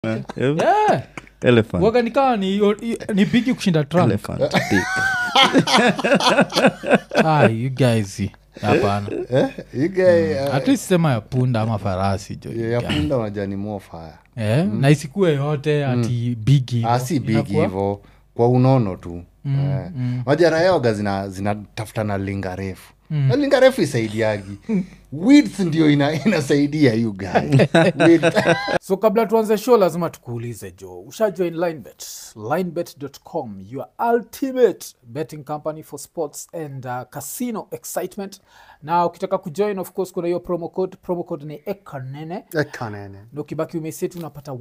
Eh, yeah. elephant. waga nikawa ni, ni bigi kushinda trump Elephant dick. ah, you guys hapana Eh, you guy, uh, at least sema ya punda ama farasi jo ya- ya punda unajua ni more fire eh, na isikue yote ati bigi ah, si big hivo kwa unono tu eh. Unajua rayoga zina zinatafuta na linga refu na linga refu isaidiagi width ndio ina, inasaidia you guy Width. so kabla tuanze show lazima tukuulize jo ushajoin linebet linebet.com your ultimate betting company for sports and uh, casino excitement na ukitaka kujoin of course kuna hiyo promo code promo code ni ekanene Ekanene. na ukibaki umeseti unapata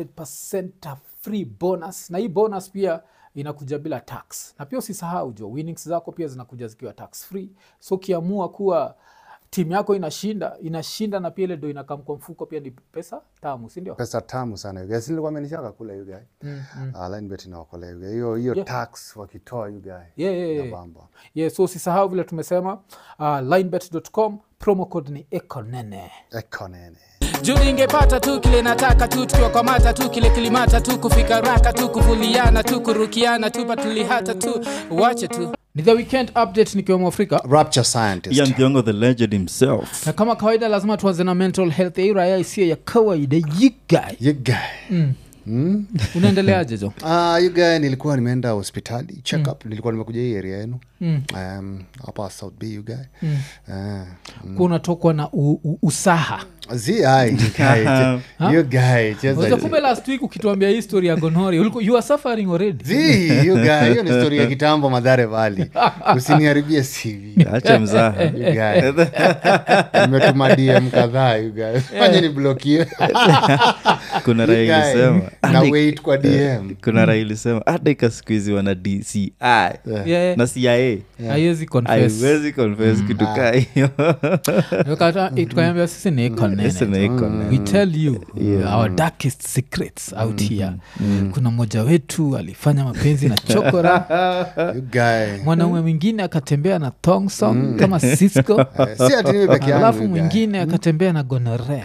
100 free bonus na hii bonus pia inakuja bila tax na pia usisahau jo winnings zako pia zinakuja zikiwa tax free so ukiamua kuwa timu yako inashinda inashinda na pia ile ndo inakam kwa mfuko pia ni pesa tamu sindio pesa tamu sana you guys. Nilikuwa amenishaka kula you guy mm, mm. Ah, linebet inaokolea you guy. hiyo hiyo Yeah. tax wakitoa you guy Yeah, yeah, yeah. inabamba. yeah, so usisahau vile tumesema uh, linebet.com promo code ni ekonene Ekanene. juu ningepata tu kile nataka tu tukiwakwamata tu kile kilimata tu kufika raka tu kuvuliana tu kurukiana tu patulihata tu wache tu ni the weekend update nikiwemo afrika rapture scientist Ian Thiongo, the legend himself na kama kawaida lazima tuanze na mental health ya hii raya isiyo ya kawaida yigae you guy unaendeleaje jo Ah, you guy nilikuwa nimeenda hospitali check up nilikuwa nimekuja hii area yenu um, hapa south b you guy Ah, kuwa unatokwa na u, u, usaha zi ai, you guy, che- you guy, cheza- Unajua kumbe last week ukituambia hii story ya gonori uliku- you are suffering already Zi, you guy, hiyo ni story ya kitambo madhare vali usiniharibie cv acha mzaha You guy. nimetuma dm kadhaa you guy. fanye ni blokiwe kuna You raha guy, ilisema na wait kwa dm kuna raha ilisema hata ika siku hizi wana dci Yeah. na cia haiwezi confess. haiwezi confess kitu kaa hiyo Tukata- tukaambia sisi ni ekonene. Sisi ni ekonene. we tell you our darkest secrets out here kuna mmoja wetu alifanya mapenzi na chokora You guy. mwanaume mwingine akatembea na thongsong kama cisco Eh, si ati mimi peke yangu, alafu you guy. mwingine akatembea na gonorea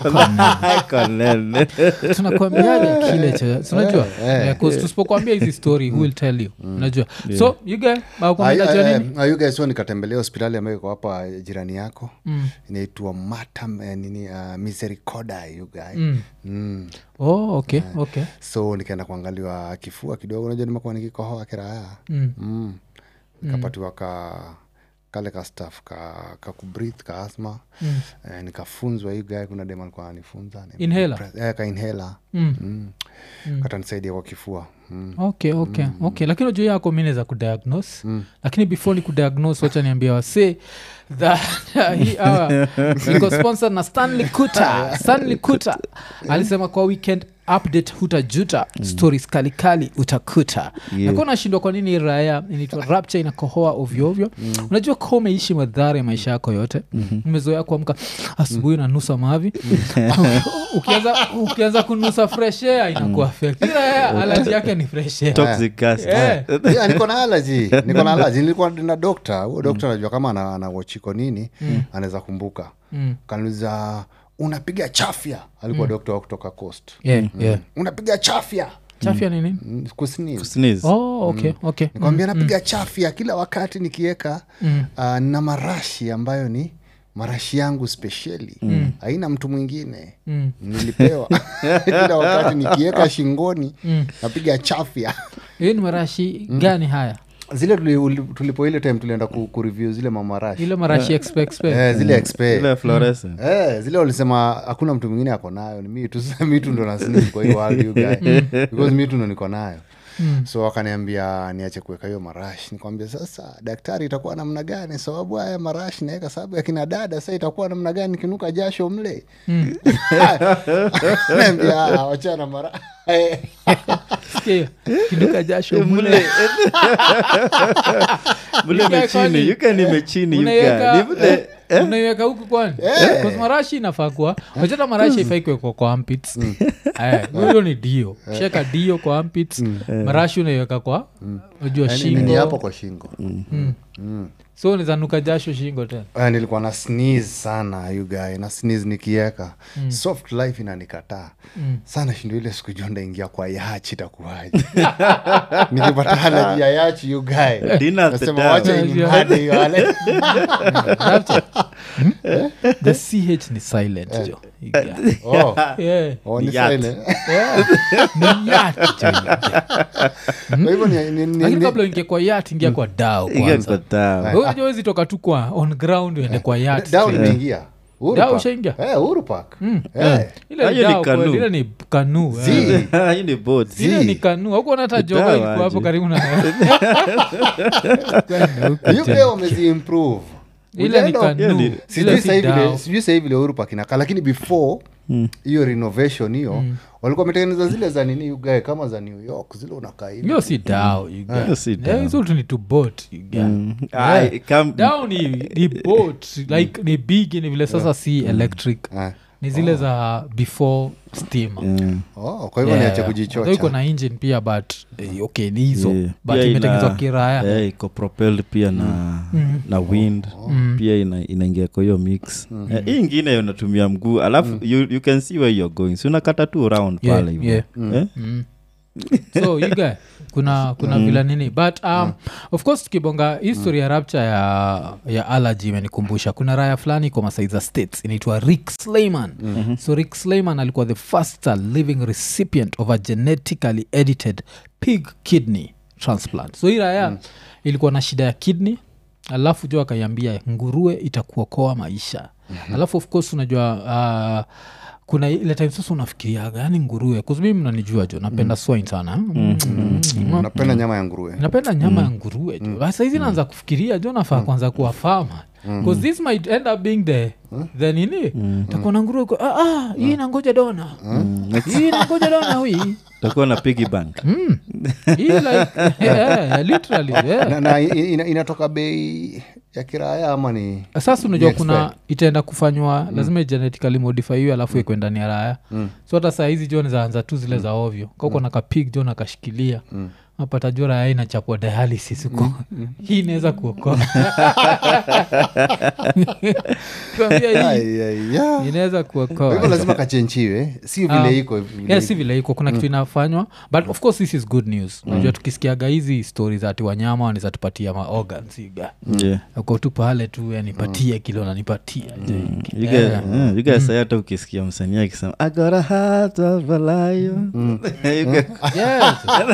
Konene. tunakwambiaga kile cha unajua Eh, 'cause tusipokwambia hizi story who will tell you unajua so you guy aukwambia cha nini ayugaso nikatembelea hospitali ambayo iko hapa jirani yako inaitwa matam eh, nini uh, misericordia you guy mm. oh okay okay so nikaenda kuangaliwa kifua kidogo unajua nimekuwa nikikohoa kiraya Mm. mm. nikapatiwa ka kale ka staff ka, ka kubrith ka asma Mm. eh, nikafunzwa hii guy kuna dem alikuwa ananifunza Inhaler? eh, ka inhaler Mm. mm. katanisaidia kwa kifua mm. okay okay okay lakini ujuu yako mi naweza kudiagnose lakini before ni kudiagnose wacha niambia wase that hii hour iko sponsored na stanley kuta stanley kuta alisema kwa weekend update hutajuta stories kalikali utakuta Yeah. nakuwa nashindwa kwa nini hii raya inaitwa rapture inakohoa ovyoovyo unajua ka umeishi madhara ya maisha yako yote umezoea kuamka asubuhi unanusa mavi ukianza ukianza kunusa fresh air inakuwa affect. Hii raya alaji yake ni fresh air. Toxic gas. Eh. yeah, niko na alaji niko na alaji nilikuwa na dokta huo dokta anajua kama ana, ana wachiko nini anaweza kumbuka Mm. kaniuliza unapiga chafya alikuwa dokta wa kutoka coast Yeah, yeah. unapiga chafya chafya ni nini Mm, kusini Sneeze. oh, okay, okay. nikwambia napiga chafya kila wakati nikiweka uh, na marashi ambayo ni marashi yangu spesheli haina mtu mwingine Mm. nilipewa kila wakati nikiweka shingoni napiga chafya hiyo ni marashi gani haya zile tuli- uli- tulipo ile time tulienda ku, kureview zile mamarashi ile marashi expe expe eh, zile expe Ile fluorescent. Eh, zile walisema hakuna mtu mwingine ako nayo ni mi tu Sasa mi tu ndo nasnif kwa hiyo world you guy. because mi tu ndo niko nayo so wakaniambia niache kuweka hiyo marashi nikwambia sasa daktari itakuwa namna gani sababu haya marashi naweka sababu ya kina dada sa itakuwa namna gani nikinuka jasho mle naambia "Ah, wachana mara Sikia hiyo, kiduka jasho mule Mule. Mule You guy mechini kwani- yuka ni mechini yuka unaiweka Ni mule- eh, unaiweka huku kwani Because marashi inafaa kuwa wachata marashi ifai kuwekwa kwa armpits. Eh, hiyo ni dio sheka dio kwa armpits. marashi unaiweka kwa unajua Yaani ni hapo shingo kwa shingo Mm. Mm. so nizanuka jasho shingo tena Uh, nilikuwa na sneeze sana you guy na sneeze nikieka mm. soft life inanikataa mm. sana shindo ile siku jua ndaingia kwa yachi itakuwaje nikipata halaji ya yachi you guy Dinner at the nasema town. wacha inimhade hiyo ale Rapture. Hmm? the ch ni silent jo Yeah. oh, Yeah. oh, ni Yacht. silent. Yeah. Ni yacht jo. Kwa hivyo ni- ni- ni- lakini ni- kabla ingia kwa yat ingia kwa dao Ingia kwanza kwa town. Wewe unajua huwezi toka tu kwa on ground uende kwa yat down imeingia Uhuru Dao Park. ushaingia? Eh, Uhuru Park. Eh. ile Hiyo ni dao canoe. kweli, ile ni kanu Zii. Hii ni boat. ile ni kanu aukuona hata joga Dawa ilikuwa hapo aje. karibu na Kwenda huko UK tena. wameziimprove ile ni Ujaenda- kanu Hiyo ni- sijui ile si sasa hivi vile- dao sijui sahii vile Uhuru Park inakaa lakini before hiyo renovation hiyo walikuwa wametengeneza zile za nini ugae kama za new york zile unakaa hivi hiyo si dao you guys. Hiyo si Eh, dao. hizo tu ni to boat you guys. Ai, come- dao ni, ni boat like ni big ni vile sasa si electric Eh. ni zile za before steamer Mm. oh, kwa hivyo niache Although iko kujichocha na engine pia but eh, okay ni hizo Yeah. but Pia imetengenezwa ina- kiraya eh, iko propelled pia na na wind pia ina, inaingia kwa hiyo mix Eh, hii ingine unatumia mguu alafu you, you can see where you're going si unakata tu round Yeah, pale hivyo yeah. Eh? Mm. so you guy kuna kuna vila nini but um, of course tukibonga history ya rapture ya, ya allergy imenikumbusha kuna raya fulani kwa masai za states inaitwa rick slayman so rick slayman alikuwa the first living recipient of a genetically edited pig kidney transplant so hii raya ilikuwa na shida ya kidney alafu jo akaiambia nguruwe itakuokoa maisha alafu of course unajua uh, kuna ile time sasa unafikiriaga yani nguruwe kuzumi mnanijua jo napenda swine sana mm. Mm. napenda nyama ya nguruwe napenda nyama ya nguruwe jo mm. saizi naanza kufikiria jo nafaa kwanza kuwa fama bcause this might end up being the the nini takuwa na nguruwe kwa- ah, ah, hii nangoja dona hii nangoja dona hui utakuwa na piggy bank hii like yeah, literally yeah. na, na ina, inatoka bei ya kiraya ama ni sasa unajua Ni kuna expert. itaenda kufanywa lazima genetically modify hiyo alafu ikwe ndani ya raya so hata saa hizi jo zaanza tu zile za ovyo kauko na kapig jo nakashikilia apata jo raya inachapwa dialysis huko hii inaweza kuokoa tuambia hii Ai, ai, ya. inaweza Kwa hivyo kuokoa lazima kachenchiwe si Ah. vile iko vile yeah, si vile iko kuna kitu inafanywa but of course this is good news unajua tukisikiaga hizi stori za ati wanyama wanaweza tupatia maorgans iga yeah. uko tu pale tu yanipatie kile unanipatia je. You guys- eh, you guys say hata ukisikia msanii akisema "I got a heart of a lion." You guys, Yes.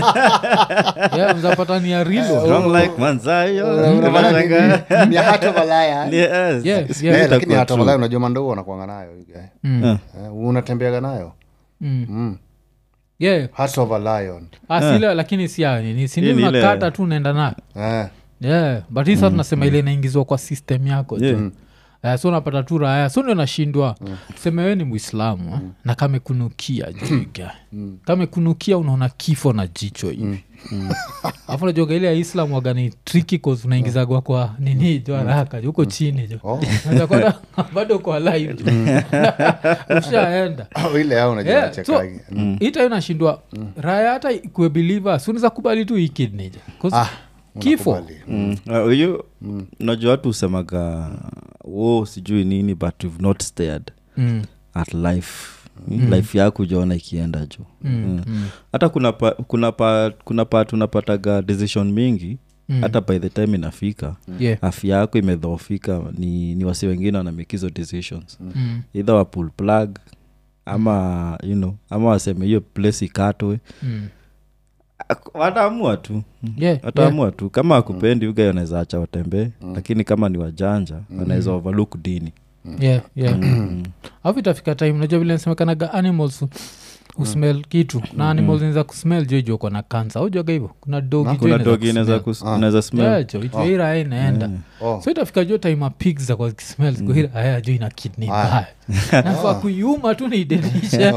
Yeah, mzapata ni ya rilo strong like Manzayo. Unapata ni- Unashangaa. ni heart of a lion. Yes. Yeah, Siku yeah. Eh, itakuwa lakini heart of a true. lion unajua mandou wanakwanga nayo you guy. Mm. Eh. Eh, unatembeaga nayo Mm. Mm. Yeah. heart of a lion Ah, si ile lakini si ya nini sini Hii ni ile- unakata tu unaenda nayo eh. yeah. but hii sa tunasema ile inaingizwa kwa system yako tu. Yeah. Eh, so unapata tu raya so ndio nashindwa tuseme we ni mwislamu eh, na kamekunukia jiga kamekunukia unaona kifo na jicho hivi afu najoga ile ya islam wagani triki cause unaingizagwa kwa nini jo haraka jo huko chini jo Oh. Unaweza kuona bado kwa live jo. ushaenda Oh, ile yao unajua Yeah, so nachekagi. ita inashindwa raya hata ikue believer suniza kubali tu ikidnija Ah, kifo unakubali. Mm. Uh, huyu unajua watu husemaga wo sijui nini but you've not stared mm. at life life yako ujaona ikienda juu Mm. Mm. hata kuna pa, kuna pa, kuna part unapataga decision mingi Mm. hata by the time inafika Yeah. afya yako imedhoofika ni, ni wasi wengine wanamake hizo decisions Mm. either wa pull plug ama you know ama waseme hiyo place ikatwe Mm. Ak- wataamua tu Yeah, yeah. wataamua tu kama akupendi uga wanaweza acha watembee lakini kama ni wajanja wanaweza overlook dini yeah, yeah. alafu itafika time najua vile nasemekanaga animals usmel kitu na animals inaweza kusmel jo ijo kona kansa aujaga hivo kuna dogi jo kuna inaweza dogi inaweza kusmell. kus- inaweza smell Yeah, jo ijo ira inaenda Oh. so itafika jo time pigs za kwa kismel zikuhira aya jo ina kidney mbaya nafaa kuiuma tu niidenisha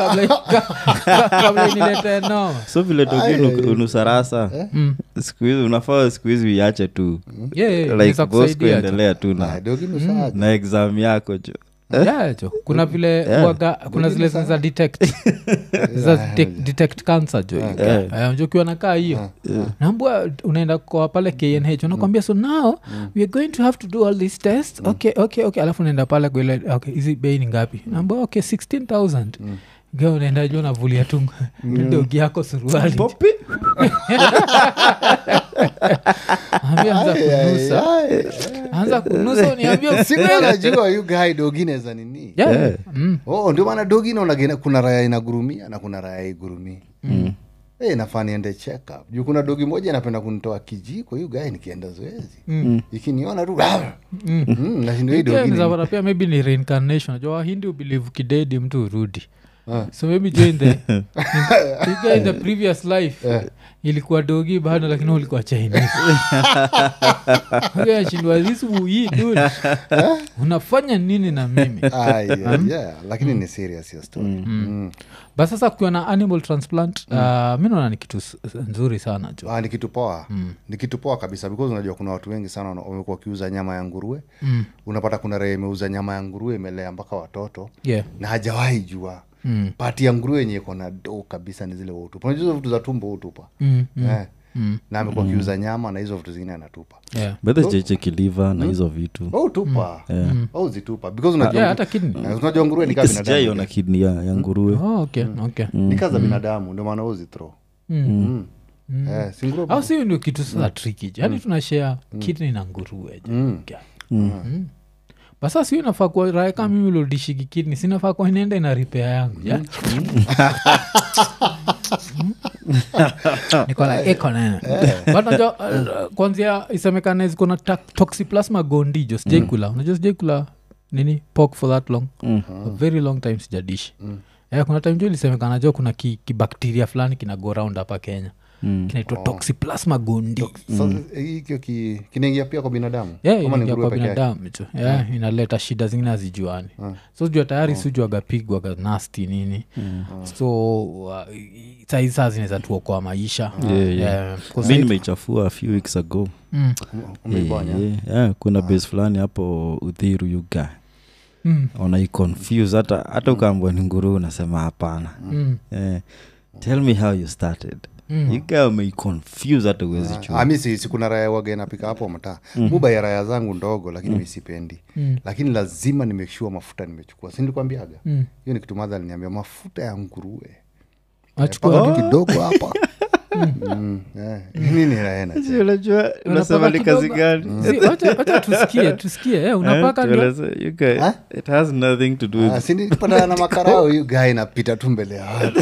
kabla inilete noma so vile dogi unu- unusarasa Mm. siku hizi unafaa siku hizi uiache tu Yeah, yeah, like inaweza boss kusaidia jo. kuendelea tu Ah, na, dogi nusu aje. na exam yako jo Yeah, jo kuna vile waga, kuna zile za detect za detect, detect cancer jo Eh, jo ukiwa nakaa hiyo naambua unaenda kwa pale knh unakwambia so now we are going to have to do all these tests okay okay okay alafu unaenda pale kwa ile okay hizi bei ni ngapi naambua okay 16000 Ga unaenda juu unavulia tu dogi yako suruali Popi. Ambia anza kunusa anza kunusa uniambia usikweli sikunajua yu guy dogine za nini Yeah. Mm. oh, ndio maana dogi naona kuna raya inagurumia na kuna raya igurumii mm. hey, nafaa niende check up juu kuna dogi moja inapenda kunitoa kijiko hiyo gae nikienda zoezi mm. ikiniona tu mm. mm, nashindo hii dogi ni- Zawara pia maybe ni reincarnation najua wahindi ubelieve kidedi mtu urudi so maybe join the in, you guy in the previous life ilikuwa dogi bado lakini ulikuwa chinese ashindwa this wui dude unafanya nini na mimi Ah, yeah, yeah, lakini ni serious hiyo story mm. but sasa kukiwa na animal transplant uh, mi naona ni kitu s- s- nzuri sana jo Ah, ni kitu poa ni kitu poa kabisa because unajua kuna watu wengi sana wana- wamekuwa wakiuza nyama ya nguruwe Mm. unapata kuna raia imeuza nyama ya nguruwe imelea mpaka watoto yeah na hajawahi jua Mm. pati ya nguruwe yenye iko na do kabisa ni zile utupa unajua hizo vitu za tumbo utupa Mm, mm, eh. mm. na amekuwa akiuza nyama na hizo vitu zingine anatupa yeah bedhe cheche kiliva na hizo vitu au tupa au zitupa because unajua yeah hata kidney Eh, unajua nguruwe ni kama sijaiona binadamu kidni ya, ya nguruwe oh, okay okay ni kazi za binadamu ndio maana uzithro Mm. eh, si nguruwe au si ndio kitu sasa triki yani tunashea kidney na nguruwe jo. Mm. Yeah. Mm. basa si inafaa kuwa raha kama mimi lodishiki kidney sinafaa kuwa inaenda ina ripea yangu ja? niko like eko nene but najua uh, kwanzia isemekane ziko na ta- toxoplasma gondi jo sijaikula unajua sijaikula nini pork for that long a very long time sijadishi Eh, kuna time jo ilisemekana jo kuna ki- kibakteria fulani kina go round hapa kenya kinaitwa toxoplasma gondi Sasa, hikyo ki- kinaingia pia kwa binadamu Yeah, Kama ni inaingia nguruwe kwa peke yake? binadamu tu yeah, inaleta shida zingine hazijuani so jua tayari sijuaga pigwaga nasti nini so uh, saizi saa zinaweza tuokoa maisha Yeah, Yeah, 'cause mi saizi- nimeichafua a few weeks ago Mm, Umeiponya? Yeah, yeah, kuna base fulani hapo udhiru yuga mm, unaiconfuse hata hata ukaambwa ni nguru unasema hapana mm, yeah. tell me how you started Mm. yuga umeiconfuse hata uwezi Ah, mi si, si kuna raya waga inapika hapo mtaa muba ya raya zangu ndogo lakini mi sipendi Mm. lakini lazima nimeshua mafuta nimechukua sindikuambiaga mm. hiyo ni kitu madha aliniambia mafuta ya nguruwe Achukua paka tu. tu kidogo hapa Mm, eh, nini raena unajua unasema ni kazi gani Si, wacha wacha tusikie tusikie eh, unapaka Eh, ndio tueleze, you guy, it has nothing to do with sindipatana na makarao hiyo gaa inapita tu mbele ya watu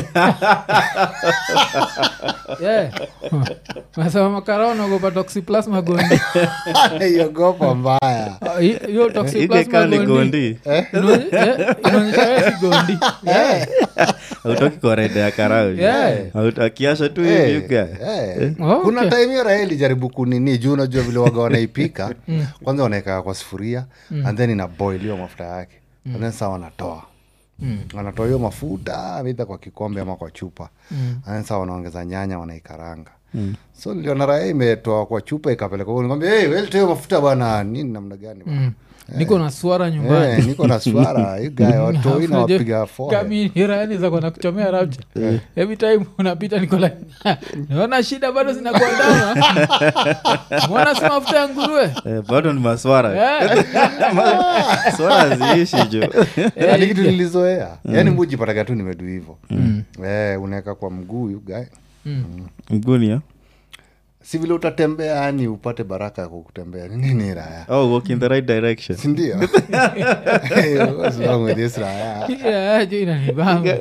yeah. nasema makarao naogopa toxoplasma gondi iogopa mbaya Ah, hi- hiyo toxoplasma igekani gondi gondi Inaonye- eh, inaonyesha wewe si gondi Yeah. autoki kwa rede ya karau Yeah. Auto- akiasha tu Eh, hivi you guy. eh. Oh, kuna okay. time hiyo raha ilijaribu kunini juu unajua vile waga wanaipika kwanza wanaeka kwa sufuria and then inaboiliwa mafuta yake and then saa wanatoa wanatoa hiyo mafuta aidha kwa kikombe ama kwa chupa and then saa wanaongeza nyanya wanaikaranga so niliona raha imetoa kwa chupa ikapeleka huko. nikwambia hey, welete hiyo mafuta bwana nini namna gani bwana niko na swara nyumbani Eh, niko na swara you guy watoi na wapiga forehead. kamiraaniza kuchomea rapcha every time unapita niko like naona shida bado zinakuandama mwana si mafuta ya nguruwe Eh, bado ni maswara Eh, swara ziishi jo Eh, ni kitu nilizoea yaani mujipataga tu nimedu hivo eh, unaweka kwa mguu you guy mgunia si vile utatembea yani upate baraka ya kukutembea Ni nini raya oh walk in the right direction sindio What's wrong with this raya yeah, jo inanibamba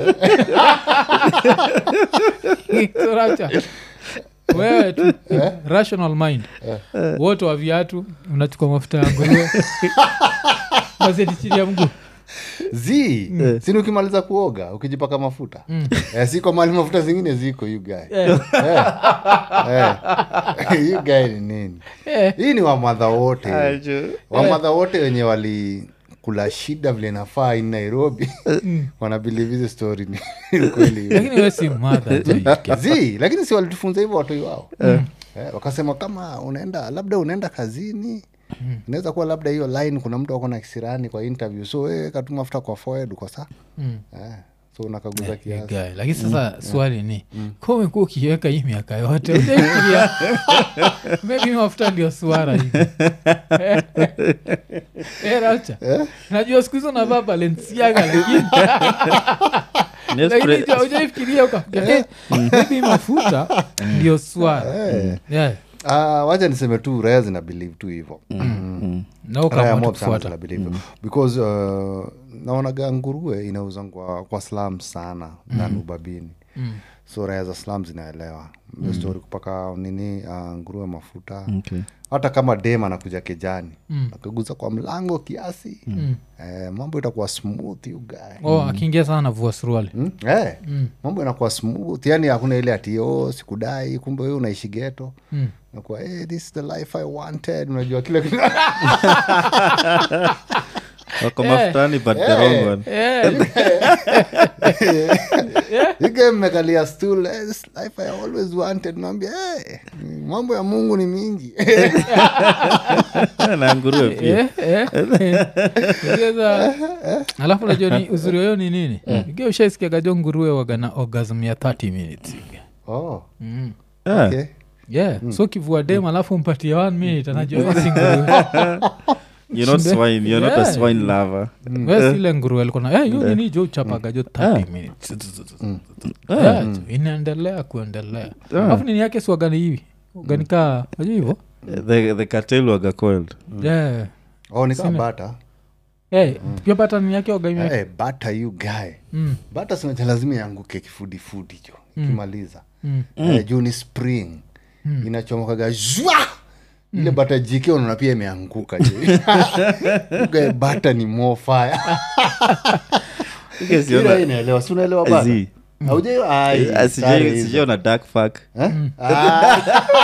So rapcha wewe tu rational mind wote wa viatu unachukua mafuta ya nguruwe mazedi chini ya mguu z sini ukimaliza kuoga ukijipaka mafuta eh, siko mali mafuta zingine ziko you guy Eh, eh. you guy ni nini eh, hii ni wamadha wote Ajo. wamadha wote wenye wali kula shida vile nafaa in nairobi wanabilive hizi story ni ukweli lakini we si madha jo zi lakini si walitufunza hivyo watoi wao eh, wakasema kama unaenda labda unaenda kazini inaweza kuwa labda hiyo line kuna mtu ako na kisirani kwa interview so we katu mafuta kwa forehead uko saa Mm. eh, so unakaguza kiasi Guy. lakini sasa swali ni kwa umekuwa ukiweka hii miaka yote ujaifikiria maybe mafuta ndio swara hivi Eh, Racha. najua siku hizo navaa balenciaga lakini Yes, lakini pre- ujaifikiria ukafikiria eh, maybe mafuta ndio swara Yeah. Ah, wacha niseme tu raya zina believe tu hivo na raya ukaamua mob tu sana kufuata zina believe because uh, naonaga nguruwe inauzwa kwa, kwa slam sana na nubabini so raya za slam zinaelewa mm. stori kupaka nini uh, nguruwe mafuta Okay. hata kama dem anakuja kijani akaguza kwa mlango kiasi eh, mambo itakuwa smooth you guy oh, akiingia sana navua suruali Mm? Eh, mambo inakuwa smooth yani hakuna ile ati oh, sikudai kumbe wewe unaishi geto Mm. nakuwa hey, this is the life i wanted unajua kile kitu wako mafutani but the wrong one ige mmekalia stool eh, this life i always wanted naambia hey, mambo ya mungu ni mingi na nguruwe pia Eh, eh, eh. Sasa, alafu najua ni uzuri wayo ni nini igia ushaisikiagajo nguruwe wagana orgasm ya 30 minutes oh, mm. Ah, okay. yeah so kivua dem alafu mpatie one minute anajua hizi nguruwe you're not Shinde. swine you're not a Yeah. swine lover wesile nguruwe alikuwa na eh, hiyo nini jo uchapagajo 30 minutes Yeah, jo, inaendelea kuendelea alafu nini yake siwagani hivi uganika najua hivo the, the cartel waga coiled yeah. oh, ni kama bata hey, pia pata nini yake wagaimi hey, bata you guy mm. bata sinacha lazima ianguke kifudifudi jo ikimaliza Mm. eh, juu ni spring inachomokaga zwa ile bata jike unaona pia imeanguka jo Ugae bata ni more fire Because you're Ila not- inaelewa si unaelewa bata Zi. Haujai- ai, Ah, sare sijai- hizo. sijaiona dark fuck Eh? Ah,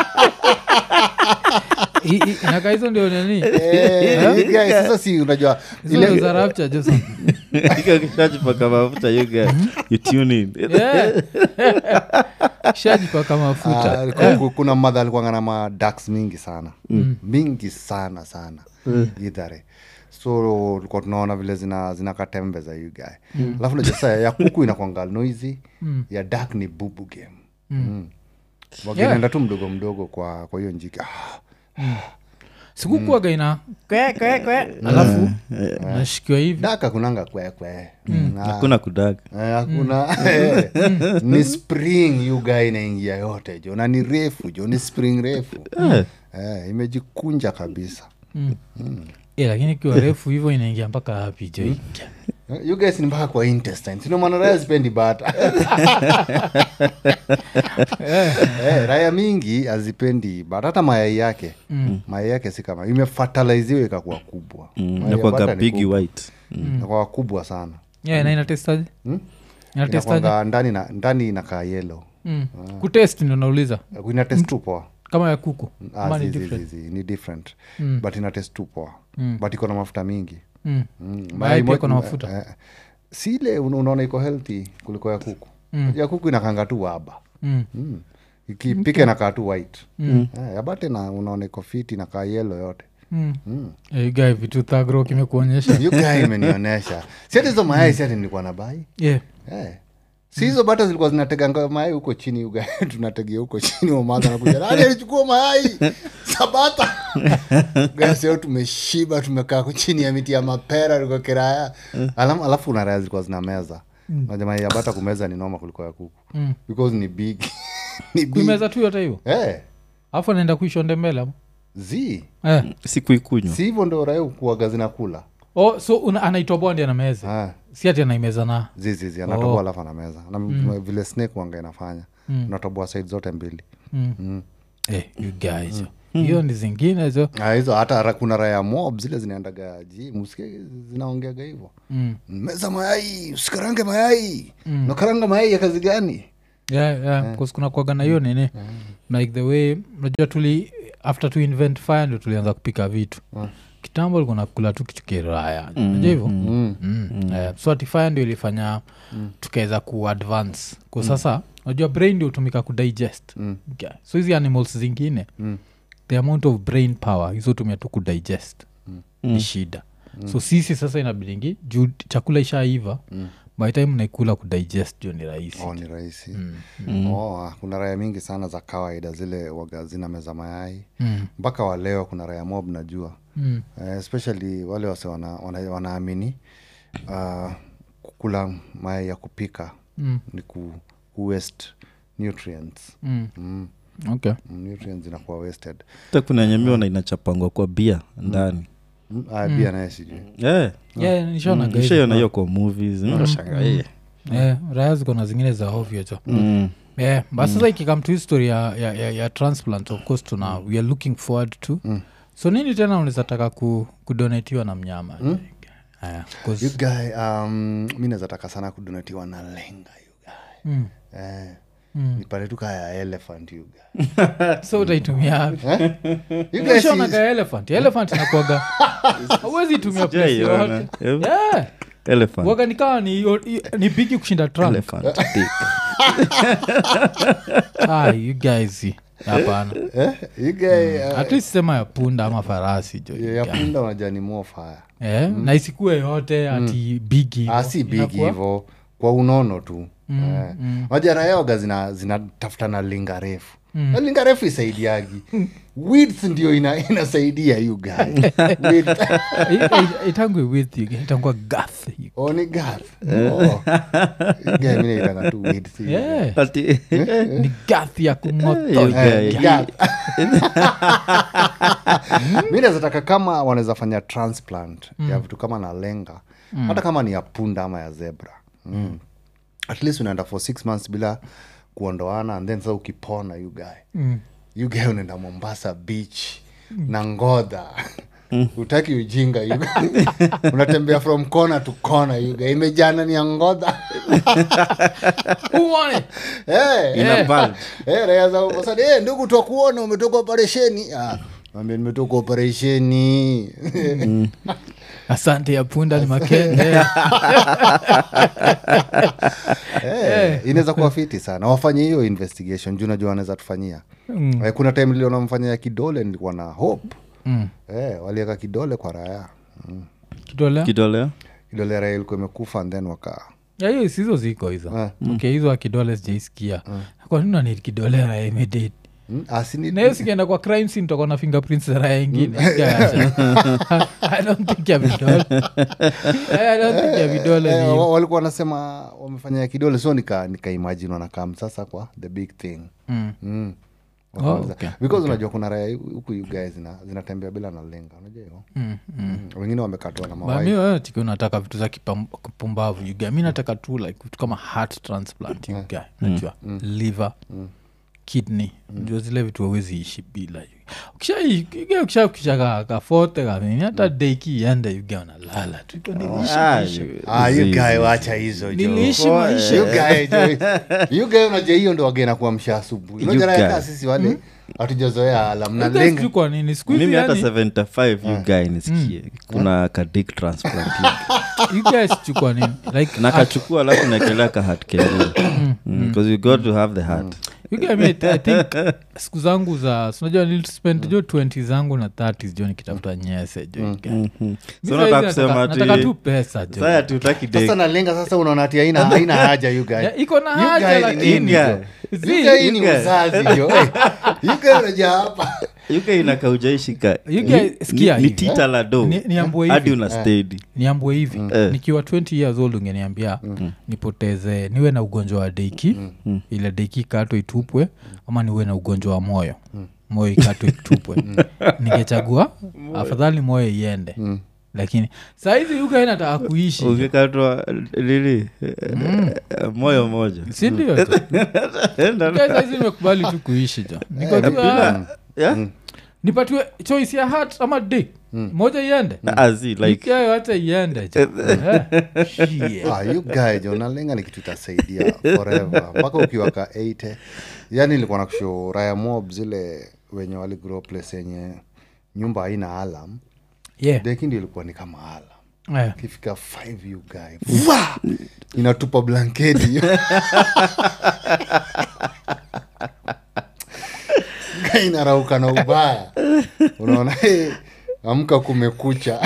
I- i- inakaa hizo ndio nini eh, you guys, sasa si unajua hizo ndio ile za rapture Jason. kishajipaka mafuta you guy you tune in Yeah. shajipaka mafuta Ah, ku- ku- kuna madha alikuanga na madax mingi sana mingi sana sana idhare so tulikuwa tunaona vile zina zinakatembe za you guy alafu najua saa ya kuku inakwanga noisy ya dak ni bubu game mm. wakinaenda tu mdogo mdogo kwa kwa hiyo njiki ah, sikukuaga ina kwe, kwe, kwe. alafu nashikiwa hivi dak akunanga kwekwe hakuna kudaga hakuna eh, ni spring you guy inaingia yote jo na ni refu jo ni spring refu eh, imejikunja kabisa Eh, lakini ikiwa refu hivyo inaingia mpaka hapi jo you guys ni mpaka kwa intestine sino maana raya zipendi bata eh, raya mingi hazipendi bata hata mayai yake mayai yake si kama imefataliziwa ikakuwa kubwa Mayai ya nakwaga bata ni bigi kubwa. white Inakuwa kubwa sana yeah, na inatestaje inatestaje inakwanga ndani na ndani inakaa yelo mm. kutest ndo nauliza ina test tu poa kama ya kuku Ah, ama ni zi- zi- different zi- zi, ni different but ina test tu poa but iko na mafuta mingi Mm. Mm, Mayai pia mo- iko na mafuta. eh, si ile una- unaona iko healthy kuliko ya kuku ya kuku inakanga tu waba Mm. mm. ikipika inakaa tu white Eh, ya bate na unaona iko fiti inakaa yelo yote Mm. Mm. Eh, guy vitu thagro kimekuonyesha You guy imenionyesha si ati hizo mayai si ati nilikuwa na bai yeah. Eh. si hizo bata zilikuwa zinateganga mayai huko chini uga tunategea huko chini wamadha nakuja nani alichukua mayai sabata gasio tumeshiba tumekaa ku- chini ya miti ya mapera liko kiraya Alam, alafu una raya zilikuwa zina meza mm. mayai ya bata kumeza ni noma kuliko ya kuku Mm. because ni big ni big kuimeza tu yote hivo eh, alafu anaenda kuishonde mbele ama? zi eh. sikuikunywa si hivyo ndo raya kuaga zinakula oh, so una- anaitoboa ndi anameza ah. si ati anaimeza na zizizi anatoboa alafu anameza na vile snake wanga inafanya unatoboa side zote mbili mm. mm. eh, you guys hiyo ni zingine hizo Ah, hizo hata ra- kuna raya mob zile zinaendaga gym usikie zinaongeaga hivyo mm. meza mayai usikarange mayai nakaranga mayai ya kazi gani yeah, yeah. yeah. kuna kuaga na hiyo nini like the way unajua tuli after to invent fire ndo tulianza kupika vitu kitambo likuwa nakula tu kitu kiraya najua hivyo mm. Mm. Eh, so ati fire ndio ilifanya tukaweza kuadvance kwa sasa unajua brain ndio hutumika kudigest Mm. Okay. so hizi animals zingine Mm. the amount of brain power hizotumia tu kudigest ni shida so sisi sasa inabidingi juu chakula ishaiva mm. by time naikula kudigest juu ni rahisi oh, ni rahisi oh, ah, kuna raya mingi sana za kawaida zile waga zina meza mayai mpaka wa leo kuna raya mob najua Mm. Eh, especially wale wase wana, wana, wanaamini uh, kukula mayai ya kupika Mm. ni ku, ku waste nutrients Mm. mm. okay nutrients zinakuwa wasted hata kuna nyamiona inachapangwa kwa bia ndani mm. ah, bia naye sijui yeah. yeah, nishaona guys. shaiona hiyo kwa movies Unashangaa, eh. Eh, raya ziko na zingine za ovyo cho Mm. yeah, but sasa ikikam to history ya, ya, ya, ya transplant of course tuna we are looking forward to so nini tena unaweza taka ku, kudonatiwa na mnyama Aya, 'cause- you guy um, mi nazataka sana kudonatiwa na lenga you guy Mm. eh, Mm. nipate tu kaya elephant you guy so utaitumia wapi? you guys Ushaona is- ka elephant elephant inakuaga hauwezi itumia place Sijaiona. yoyote. Eh, Yeah. elephant. waga nikawa ni, ni bigi kushinda trunk Elephant dick. ah, you guys hapana eh, you guy uh, at least sema ya punda ama farasi jo ya punda unajua ni more fire eh, na isikue yote ati bigi ah, si bigi hivo kwa unono tu mm, eh. mm. majara yaoga zinatafuta zina zinatafuta na linga refu mm. na linga refu isaidiagi width ndio ina, inasaidia you guy Width. itangwe with you itangwa gath oh, ni gath oh. You guy mi naitanga tu width you yeah. Ati- ni gath ya You kumoto guy. Eh, gath. mi nazataka kama wanaweza fanya transplant ya vitu kama na lenga hata kama ni ya punda ama ya zebra mm. at least unaenda for six months bila kuondoana and then sasa ukipona you guy Mm. you guy unaenda mombasa beach na ngodha utaki ujinga you guy. unatembea from corner to corner you guy. imejana ni ya ngodha uone hey, Ina bulge. Eh, raia za Mombasa, eh, ndugu twakuona umetoka operesheni Ah, mwambie nimetoka operesheni asante ya punda ni makende Eh, inaweza kuwa fiti sana wafanye hiyo investigation juu najua wanaweza tufanyia Eh, kuna time niliona mfanyia kidole nilikuwa na hope Mm. eh, waliweka kidole kwa raya mm. kidole kidolea kidole ya raya ilikuwa imekufa and then waka Ya, hiyo sizo ziko hizo Eh. okay hizo akidole sijaisikia kwa nini nani kidole raya imedate mm, asini nayo sikienda kwa crime scene tutakuwa na fingerprints za raya ingine i don't think ya vidole i don't think ya vidole Eh, ni wa- walikuwa wanasema wamefanya ya kidole so nika, nika imagine wanakam sasa kwa the big thing Mm. mm. Oh, Wakaanza- okay. because unajua kuna raya huku you guys zina- zinatembea bila na lenga unajua hivo Mm, mm. Mm, wengine wamekatwa na Ba, mawai mi wewe tiki unataka vitu za kipam- kipumbavu yuga mi nataka tu like vitu kama heart transplant yuga najua liver kidney jua zile vitu wawezi ishi bila ukishakisha kafote kanini hata deiki iende yuga unalala tu Iko niliishi Ah, maisha. you- Ah, you easy, guy easy. wacha hizo jo. niliishi Oh, maisha You guy, jo. You guy unajua hiyo ndo wagena kuamsha asubuhi You unajua guy. raya kaa sisi wale hatujazoea alam na Yuga lenga sijui kwa nini siku hizi mimi hata yani 75 you guy nisikie kuna kadik transplant yuga sijui kwa nini like nakachukua alafu naekelea ka hat kengine because you got to have the hat You get me, I think siku zangu za sinajua nilispend jo 20 zangu na 30 jo nikitafuta nyese jo you get. Mi So saizi nataka kusema nataka- ati- nataka tu pesa jo saya tutaki sasa na lenga sasa unaona ati haina haina haja you guy. Ya, iko na You haja guy ni lakini nini guy. jo? Zi, You guy hii ni you guy. uzazi jo Eh, you guy unajua hapa yuke inakaujaishika You guy, sikia ni hivi. tita la do Ni- niambue hadi hivi. una stedi niambue hivi Eh. nikiwa 20 years old ungeniambia nipoteze niwe na ugonjwa wa deiki ile deiki katwe itupwe ama niwe na ugonjwa wa moyo moyo ikatwe itupwe ningechagua afadhali moyo iende lakini sahizi yuka inataka kuishi ukikatwa lili moyo moja sindio sahizi nimekubali tu kuishi jo Niko tu, ah, Yeah? nipatiwe choice ya hat ama dik moja iende Azi, like ikayo hata iende jo Eh, shit. ah, you guy jo nalenga ni kitu itasaidia forever mpaka ukiwa ka 80 yani ilikuwa na kusho raya mob zile wenye waligrow place yenye nyumba haina alam Yeah. deki ndio ilikuwa ni kama alam Eh. ukifika 5 you guy Fwa! inatupa blanketi Guy inarauka na ubaya unaona eh, amka kumekucha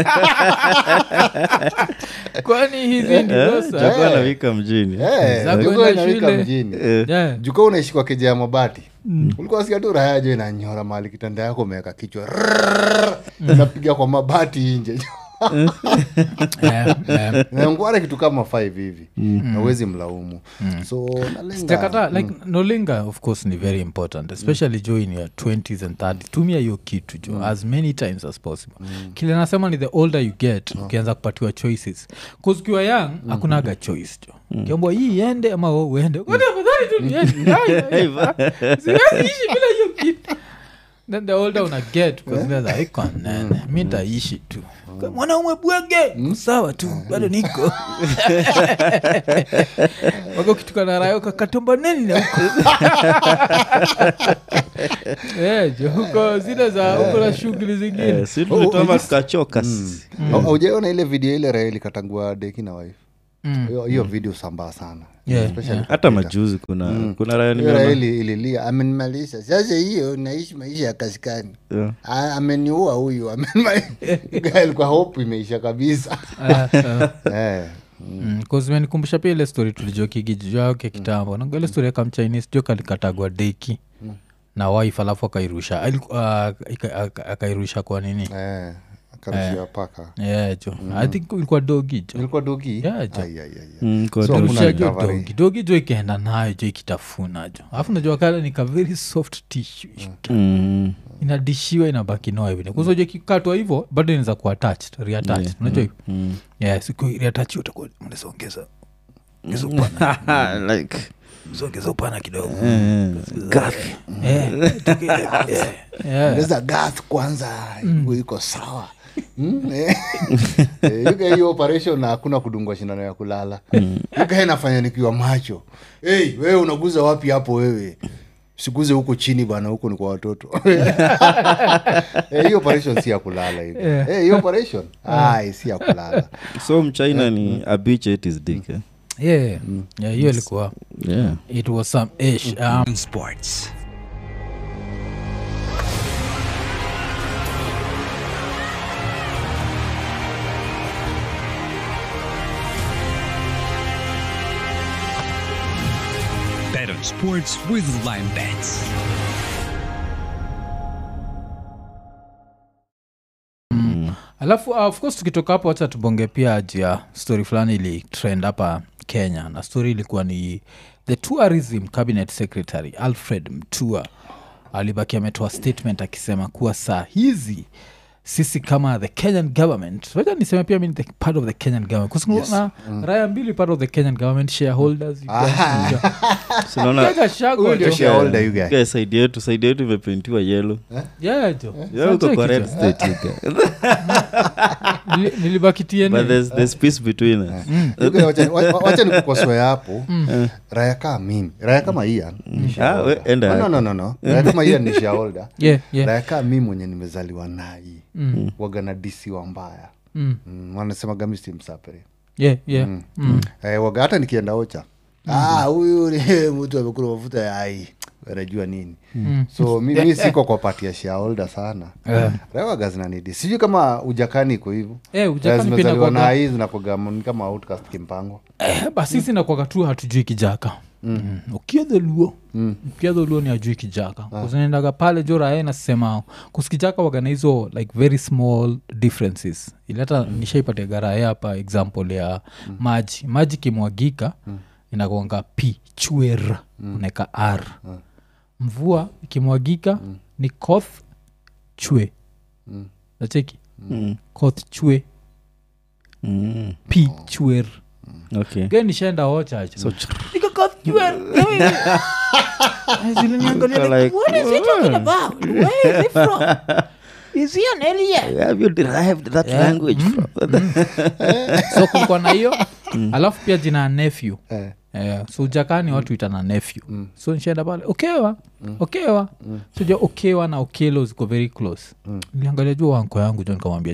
kwani hizi ndizo saa Chagua na wika mjini Eh, Za jogoo kwenda inawika shule. mjini Yeah. juka unaishi kwa keja ya mabati ulikuwa sikia tu raya jo inanyora mahali kitanda yako umeweka kichwa rrrr, inapiga kwa mabati nje Yeah, yeah. nangware kitu kama 5 hivi nawezi mlaumu so nalenga sijakata like nolinga of course ni very important especially jo in your 20s and 30 tumia hiyo kitu jo as many times as possible kile nasema ni the older you get ukianza kupatiwa choices bcause ukiwa young hakunaga choice jo kiambwa hii iende ama wewe uende Kwani afadhali tu niende. Haya, siwezi ishi bila hiyo kitu then the older una get kuzineza iko nene mi ntaishi tu mwanaume bwege sawa tu bado niko wako kituka na rayo kakatomba neni na huko Eh, jo huko zile za huko na shughuli zingine Eh, si tulitoma tukachoka Au- aujaona ile video ile raha ilikatangua deki na wife hiyo hiyo video sambaa sana Yeah, Especially hata majuzi kuna kuna raya hiyo raha nimeona ili- ililia amenimalisha sasa hiyo naishi maisha ya kaskani Yeah. Ah, ameniua huyu alikuwa hope imeisha kabisa Ah, ah. Eh, Mm, 'cause imenikumbusha pia ile story tulijokigijake kitambo naga ile story ya kamchinese jo kalikatagwa deki na wife alafu akairusha Aliku- ah, ika- aka- akairusha kwa nini eh, akarushia paka yeah, jo i think ilikuwa dogi jo ilikuwa dogi Yeah, jo. Ai, ai, ai, ai. Mm, kwa So, tu- hakuna Irusha jo recovery. dogi dogi jo ikaenda nayo jo ikitafuna jo alafu najua kale ni ka very soft tissue Mm. inadishiwa inabaki noa hivi kuzoja kikatwa hivo bado inaweza kuwa attached reattached unajua hivyo Mm. yeah siku reattach utakuwa mnaweza ongeza ongeza upana like ongeza upana kidogo eh, Eh, tuki- yeah, yeah. ongeza gas kwanza iko sawa Mm, eh. Eh, yuka hiyo operation na hakuna kudungwa shindano ya kulala yuka nafanya nikiwa macho hey, wewe unaguza wapi hapo wewe siguze huko chini bana huko ni kwa watoto Eh, hiyo operation si ya kulala hivi Yeah. Eh, hiyo operation ai si ya kulala so mchina ni a bitch ate his dick eh? Yeah, yeah, hiyo ilikuwa yeah it was some ish um, Sports. Bet on sports with Lime Bets. alafu uh, of course tukitoka hapo wacha tubonge pia juu ya story fulani ili trend hapa kenya na story ilikuwa ni the tourism cabinet secretary alfred mtua alibaki ametoa statement akisema kuwa saa hizi sisi kama the kenyan government wacha niseme pia mi ni the part of the kenyan government kusina raya mbili part of the kenyan government shareholders you guys- sinaona Kaka Shagwa Huyu ndio jo. shareholder you guy. Guys, side yetu side yetu imeprintiwa yelo Yeah, jo. Yeah, uko Sasa kwa red kitu. state you guy. Nili- nilibaki TNA. but there's, there's peace between us Yuka, wacha- wa- wa- wacha nikukosoe hapo raya kaa mimi raya kama ian ni Ah, we- shareholder. enda Oh, no, no, no, no. raya kama ian ni shareholder Yeah, yeah. raya kaa mi mwenye nimezaliwa nai wagana disi wa mbaya Mm. mm, wanasema gamisi msapere Yeah, yeah. Mm. eh, waga hata nikienda ocha ah, huyu ni mtu amekula mafuta ya ai anajua nini so mi, mi siko kwa pati ya shareholder sana Eh. rewaga zinanidi sijui kama ujakani iko hivo Eh, Ujakani pia zimezaliwa inakuwaga- na hii zinakuwaga ni kama outcast kimpango Eh, basi sisi nakwaga tu hatujui kijaka mm. ukiedhe luo mm. ukiedhe luo ni ajui kijaka kuzinendaga pale jo rae nasema kusikijaka wagana hizo like very small differences ili hata mm. nishaipatiaga rae hapa example ya mm. maji maji kimwagika mm. inakwanga p chwer mm. unaeka r mm. mvua ikimwagika mm. ni koth chwe mm. nacheki Mm. koth chwe Mm. p chwer okay ge nishaenda ochacha so like, have you derived that language from so kulikuwa na hiyo alafu pia jina ya nephew eh. Eh, so ujakani watu itana nephew so nishaenda pale okewa okewa so ja okewa na okelo ziko very close niliangalia juu wanko yangu jo nikamwambia jo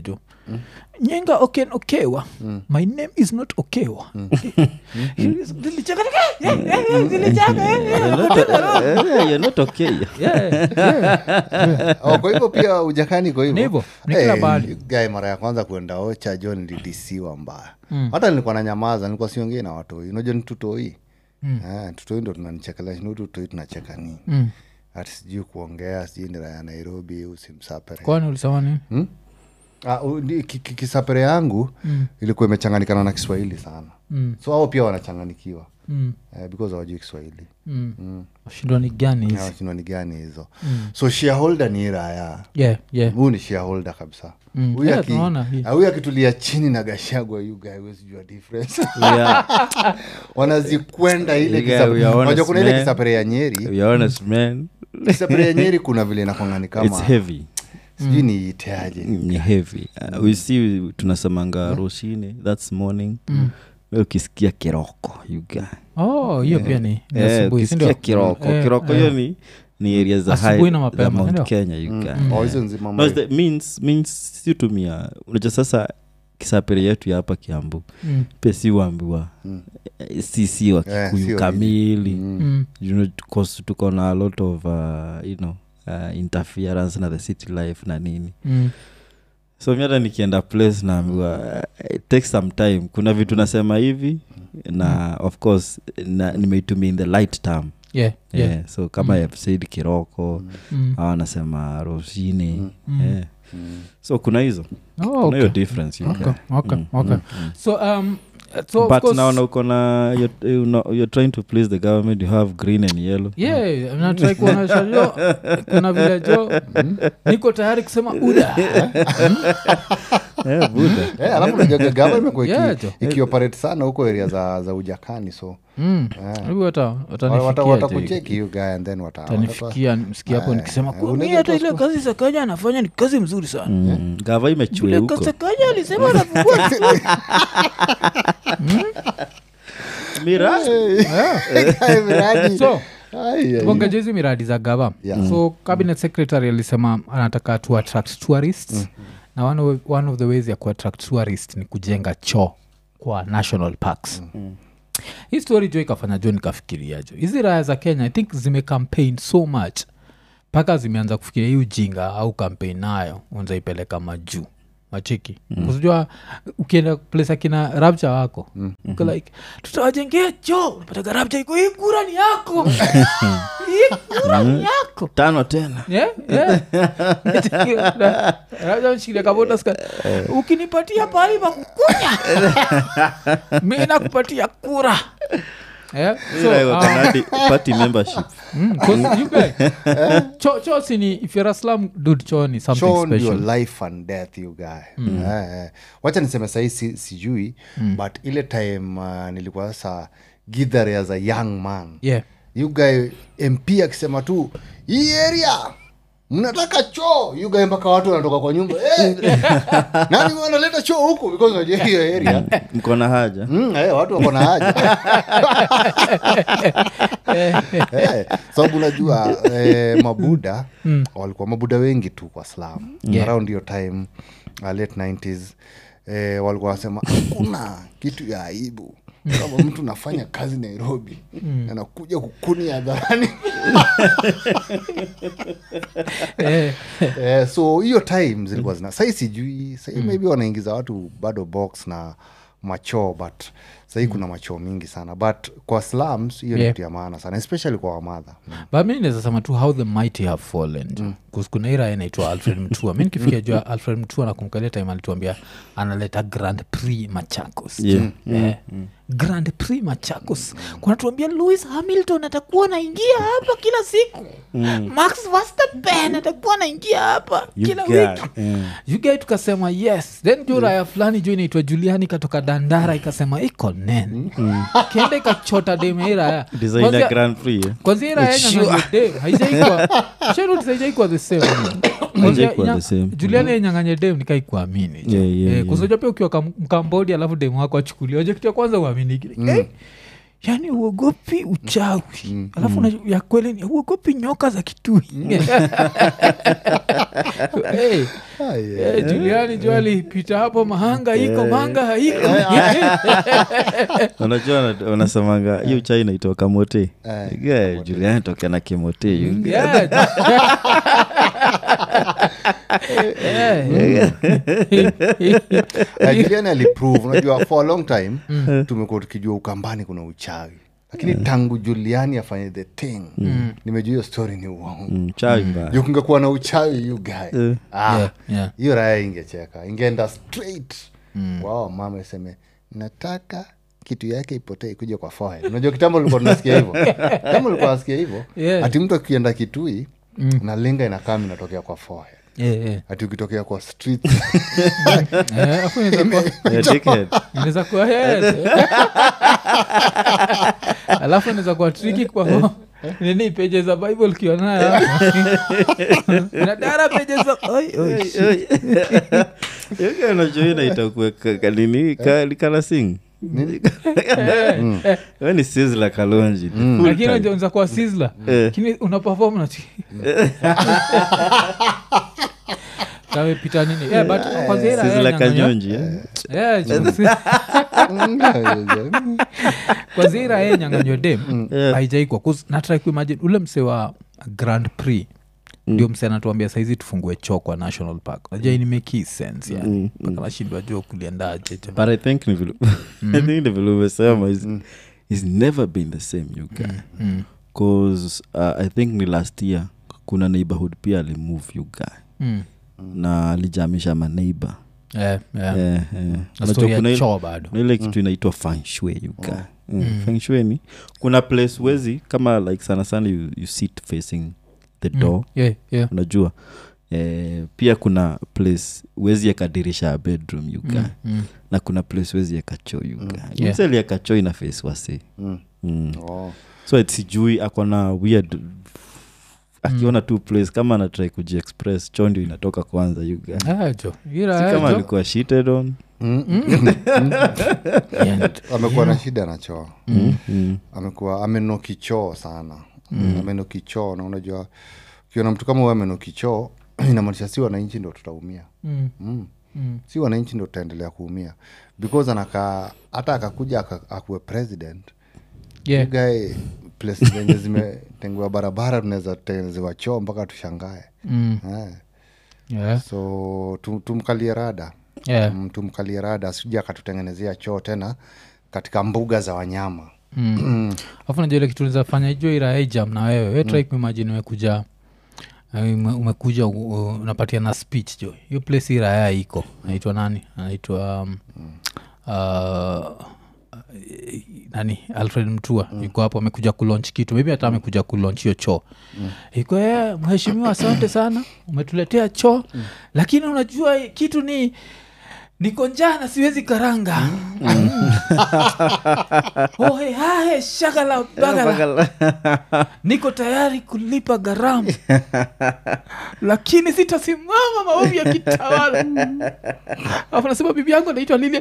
nyenga oken okewa my name is not okewa Nilicheka, eh, eh, eh, nilicheka, eh, eh. You're not, eh, you're not okay Yeah, yeah. oh, kwa hivyo pia ujakani kwa Ni hivyo, hivyo ni kila Eh, bahali. guy mara ya kwanza kuenda ocha jo nilidisiwa mbaya hata nilikuwa na nyamaza nilikuwa siongei na watoi unajua ni tutoi Eh, tutoi ndo tunanichekelea shinu tutoi tunacheka nii Mm. hati sijui kuongea sijui ni raya nairobi usimsapere kwani ulisema nini Ah, u- ni- ki- ki- kisapere yangu ilikuwa imechanganikana na kiswahili sana Mm. so ao pia wanachanganikiwa Mm. eh, because hawajui kiswahili Mm. shindwa ni gani hizi washindwa ni gani hizo so shareholder ni raya yeah, yeah. huu ni shareholder kabisa Mm. Huyu Yeah, aki- tunaona hii. ah, huyu akitulia chini na gashagwa yu guy huwezi jua difference yeah. wanazikwenda ile You guy, kisapere- we are honest, unajua kuna ile man. kisapere ya nyeri You're honest man kisapere ya nyeri kuna vile inakwangani it's kama heavy sijui niiteaje ni heavy uh, we see tunasemanga roshine thats morning We ukisikia kiroko you guy oh hiyo pia ni ni Eh, asubuhi, si ukisikia ndio? kiroko Eh, kiroko eh. hiyo ni ni area za Asubuhi high na za mapema, mount ndio? kenya you guy Oh, hizo nzima no, mwe- it's the means means si tumia unajua sasa kisapere yetu ya hapa kiambu Mm. pia si uambiwa eh, si si wa Eh, kikuyu sio kamili Mm. you know, 'cause tuko na a lot of uh, you know uh, interference na the city life na nini Mm. so mi hata nikienda place naambiwa uh, it takes some time kuna vitu nasema hivi na of course na, nimeitumia in the light term Yeah, yeah. yeah. so kama mm. said kiroko Mm. au anasema rosini Mm. yeah. so kuna hizo Oh, kuna okay. hiyo difference you Okay, guy. okay, Mm, okay. mm, mm. so um so of but course- naona uko na you're, you know, you're trying to please the government you have green and yellow yeah natrai kuonyesha jo kuna vile jo niko tayari kusema uda yeah, buda Eh, alafu unajua gava imekuwa iki- Yeah, jo. ikioperate sana huko area za, za ujakani so Mm. Hebu wata- wata- watanifikia jo. watakucheki you guy and then wata- watatoa- tanifikia msikia hapo Eh, nikisema eh, "Kwa unaweza mimi hata kuwa ile kazi sakaja anafanya ni kazi mzuri sana mm. gava imechue Vile huko sakaja alisema anafungua vizuri. miradi Eh, miradi. so Ai, ai. tuongeje hizi miradi za gava Yeah. so cabinet secretary alisema anataka to attract tourists na one of, one of the ways ya kuattract tourist ni kujenga choo kwa national parks hii story jo ikafanya jo nikafikiria jo hizi raya za kenya i think zimecampaign so much mpaka zimeanza kufikiria hii ujinga au kampeni nayo unzaipeleka majuu machiki mm. kuzijua ukienda place akina rabcha wako mm. uko like tutawajengea cho unapataga rabcha iko hii kura ni yako hii kura ni yako tano tena Yeah, yeah. Labda mshikilia kabota ska- ukinipatia pahali pa kukunya mi nakupatia kura Yeah, so, Like um, wakanadi party membership mm, 'cause you guys- cho cho sini if you're a slum dude cho ni something Show ndio special life and death you guy Eh, eh. wacha niseme sahii si, sijui but ile time uh, nilikuwa sasa githare as a young man yeah you guy mp akisema tu hii area mnataka choo you guy mpaka watu wanatoka kwa nyumba eh, nani wanaleta choo huku because unajua hiyo area mko na haja Mm, eh, watu wako na haja Eh, sababu unajua eh, mabuda walikuwa mabuda wengi tu kwa slam Yeah. around hiyo time uh, late 90s eh, walikuwa wasema hakuna kitu ya aibu kama mtu nafanya kazi nairobi anakuja kukuni hadharani Eh, eh, so hiyo time zilikuwa zina sahii sijui sahii maybe wanaingiza watu bado box na machoo but sahii kuna machoo mingi sana but kwa slums hiyo Yeah. ni kitu ya maana sana especially kwa wamadha but mi naweza sema tu how the mighty have fallen mm. kuna ira inaitwa alfred mtua mi nikifikia jua alfred mtua nakumkalia time alituambia analeta grand prix machakos Yeah. Eh, grand prix machakos kunatuambia louis hamilton atakuwa naingia hapa kila siku max verstappen atakuwa naingia hapa You kila guy, wiki yeah. yugai tukasema yes then juu raya fulani juu inaitwa juliani ikatoka dandara ikasema iko nene kenda ikachota demeiraya designer grand prix eh? kwanzia ira yenyanganye dem haijaikwa sharutis haijaikwa the same Haijaikuwa Kwanzia the same. nya- juliani yenyanganye dem nikaikuamini Yeah, yeah, yeah. kusoja pia ukiwa kam- mkambodi alafu dem wako achukulia oje kitu ya kwanza uamini kile Eh, yaani uogopi uchawi alafu una- ya kweli ni uogopi nyoka za kitui hey, hey, juliani jo alipita hapo mahanga iko manga haiko unajua wana- wanasemanga hiyo chai inaitwa kamote yeah, juliani tokea na kimote you- Yeah. Yeah. juliani aliprove unajua for a long time tumekuwa tukijua ukambani kuna uchawi lakini tangu juliani afanye the thing nimejua hiyo story ni uongo Mm, chai mbaya Juu kungekuwa na uchawi you guy Eh. ah, Yeah, yeah. hiyo raya ingecheka ingeenda straight wao mama iseme nataka kitu yake ipotee ikuja kwa forehead unajua kitambo ulikuwa tunasikia hivyo kitambo ulikuwa nasikia hivyo Yeah. ati mtu akienda kitui na linga inakam inatokea kwa forehead Yeah, yeah. ati ukitokea kwa street Eh, hapo inaweza kuwa- Yeah, dickhead. inaweza kuwa yes. alafu inaweza kuwa triki kwa nini peje za bible ukionayo nadara peje za Oi, oi, shit. Yoga unajua inaita kuweka kanini kalasing we ni sizla kalonji Full lakini time. unajua unaweza kuwa sizzler. Eh. lakini una perform na kamepita nini Eh, but kwa zile Sizzla raya nyang'anya- kanyonji eh? Eh, kwa zira ye nyanganywa dem Yeah. haijaikwa natrai kuimagine ule mse wa grand prix ndio mse anatuambia saizi tufungue choo kwa national park najua ini make sense yani mpaka nashindwa jua kuliendaje but i think ni vile i think ni vile umesema is, is never been the same you guy cause uh, i think ni last year kuna neighborhood pia alimove you guy Mm. na alijamisha maneighbor Eh, eh. Eh, eh. Na Unajua story ya kuna ile- choo bado kuna ile kitu inaitwa fanshui yuka fanshui ni kuna place wezi kama like sana sana you, you sit facing the door Yeah, yeah. unajua eh, pia kuna place wezi yakadirisha ya bedroom yuka Mm. na kuna place wezi yakachoo yuka Yeah. mseli yakachoo ina face wasi Mm. mm. Oh. so it sijui akona weird akiona tu place kama anatrai kujiexpress choo ndio inatoka kwanza yuga Ah, jo. Ira, si eh, kama jo. alikuwa shitted on Yeah. amekuwa na shida na choo mm. Mm. amekuwa amenoki choo sana mm. amenoki choo na unajua ukiona mtu kama huyo amenoki choo inamaanisha si wananchi ndo tutaumia Mm. mm. Mm. si wananchi ndo tutaendelea kuumia because anakaa hata akakuja aka- akuwe president Yeah. gae place zenye zimetengewa barabara tunaweza tengenezewa choo mpaka tushangae Mm. eh. Yeah. so tum, tumkalie rada Yeah. mm, tumkalie rada asija akatutengenezea choo tena katika mbuga za wanyama afu najua ile kitu nizafanya ijo iraejam na wewe we trai kuimajini umekuja eh, ume- umekuja u- u- unapatia na speech jo hiyo place iraya iko anaitwa nani anaitwa um, uh, nani alfred mtua mm. yuko hapo amekuja kulaunch kitu maybe hata amekuja kulaunch hiyo choo mm. iko "Eh, mheshimiwa asante sana umetuletea choo mm. lakini unajua kitu ni niko njaa na siwezi karanga ohe hahe shagala bagala niko tayari kulipa gharama lakini sitasimama maovu ya kitawala afu nasema bibi yangu anaitwa lilia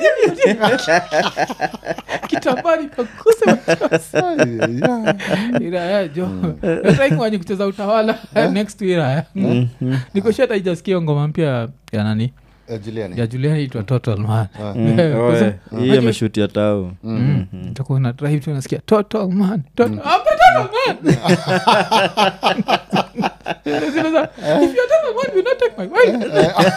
kitambani pakuse machozi iraya jo taikwanyi kucheza utawala next to iraya nikoshata ijasikia ngoma mpya ya nani Eh, Juliani. ya juliani itwa total man Oe, hii ameshutia tao takuwa na drive tu nasikia total man total, I'm the total man Zile za, if you're total man you not take my wife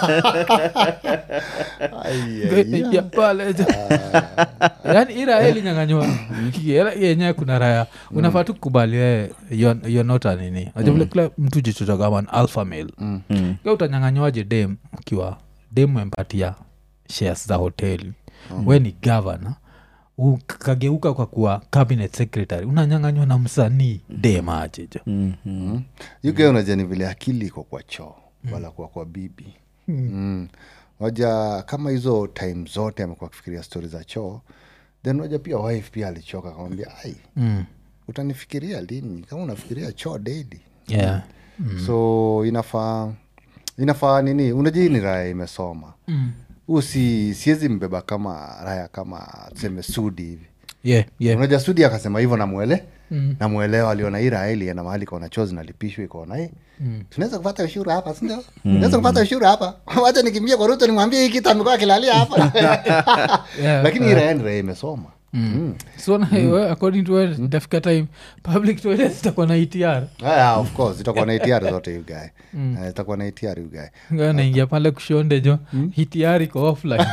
Ai, ai, ai. ya pale jo. yaani ira elinyanganywa yenyewe kuna raya unafaa tu kukubali wewe you're- you're not a nini Unajua vile kila mtu jichocha kama an alpha male Mm. Ka utanyanganywaje dem ukiwa dem empatia shares za hoteli we ni gavana ukageuka kwa kuwa cabinet secretary unanyanganywa na msanii dem aje jo Mhm. yuke unajua ni vile akili iko kwa choo wala kwa kwa bibi mm. waja kama hizo time zote amekuwa akifikiria stori za choo then waja pia wife pia alichoka akamwambia ai mm. utanifikiria lini kama unafikiria choo daily yeah. so inafaa inafaa nini unajua hii ni raya imesoma mm. huu si siwezi mbeba kama raya kama tuseme sudi hivi yeah, yeah. unajua studi akasema hivyo namwele mm. namwelewa aliona hii raha ilienda mahali kaona choo zinalipishwa ikaona hii mm. tunaweza kupata ushuru hapa sindio tunaweza kupata ushuru hapa wacha nikimbia kwa ruto nimwambie hii kitu amekuwa akilalia hapa Yeah, lakini hii raha ni raha imesoma Mm. so na, we, according to we, itafika time public toilet zitakuwa na etr Ah, of course itakuwa na ATR zote you guy Eh, itakuwa na ATR you guy Nga naingia pale kushonde jo hitiari iko offline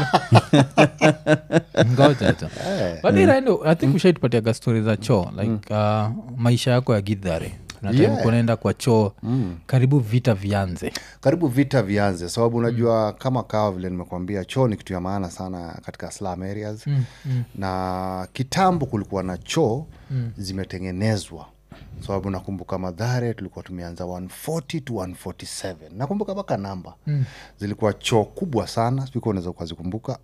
ngoja jo Eh. but iraendo i think ushaitupatiaga stori za choo like uh, maisha yako ya gidhare Yeah. kunaenda kwa choo karibu vita vianze karibu vita vianze sababu unajua mm. kama kawa vile nimekwambia choo ni kitu ya maana sana katika slum areas mm, mm. na kitambo kulikuwa na choo mm. zimetengenezwa sababu nakumbuka madhare tulikuwa tumeanza 140 to 147 nakumbuka mpaka namba mm. zilikuwa choo kubwa sana sikuwa unaweza ukazikumbuka